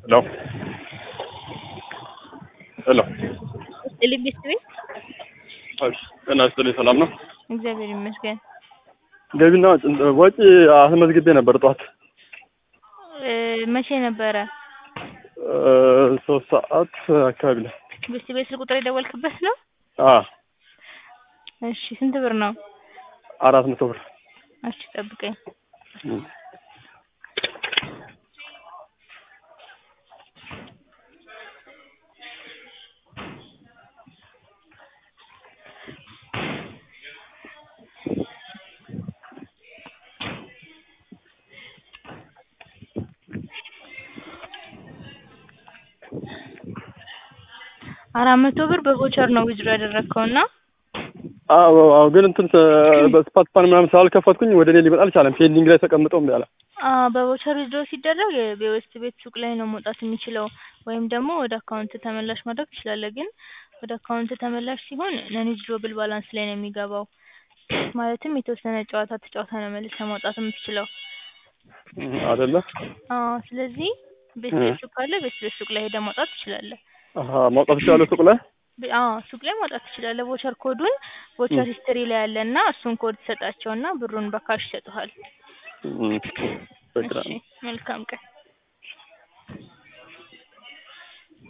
ሄሎ ሄሎ ስጥልኝ ቤተሰቤ ጤና ይስጥልኝ። ሰላም ነው? እግዚአብሔር ይመስገን። ገቢና ወጪ አስመዝግቤ ነበር ጠዋት እ መቼ ነበረ? እ ሶስት ሰዓት አካባቢ ላይ ቤተሰቤ ስልክ ቁጥር የደወልክበት ነው? አ እሺ ስንት ብር ነው? አራት መቶ ብር እሺ ጠብቀኝ። አራት መቶ ብር በቮቸር ነው ዊዝድሮ ያደረግከው እና አዎ አዎ ግን እንትን በስፓት ፓን ምናምን ስላልከፈትኩኝ ወደ እኔ ሊመጣ አልቻለም። ፔንዲንግ ላይ ተቀምጦ እምቢ አለ። አ በቮቸር ዊዝድሮ ሲደረግ የቤስት ቤት ሱቅ ላይ ነው መውጣት የሚችለው ወይም ደግሞ ወደ አካውንት ተመላሽ ማድረግ ትችላለህ። ግን ወደ አካውንት ተመላሽ ሲሆን ነን ዊዝድሮብል ባላንስ ላይ ነው የሚገባው። ማለትም የተወሰነ ጨዋታ ተጫውተህ ነው መልሰህ ማውጣት የምትችለው። አይደለ? አዎ ስለዚህ ቤት ቤት ሱቅ ካለ ቤት ቤት ሱቅ ላይ ሄደህ ማውጣት ትችላለህ። አሀ ማውጣት ይችላል ሱቅ ላይ ብ- አዎ ሱቅ ላይ ማውጣት ትችላለህ። ቮቸር ኮዱን ቮቸር ሂስትሪ ላይ ያለ እና እሱን ኮድ ትሰጣቸውና ብሩን በካሽ ይሰጡሃል። እም፣ በቃ እሺ መልካም ቀን።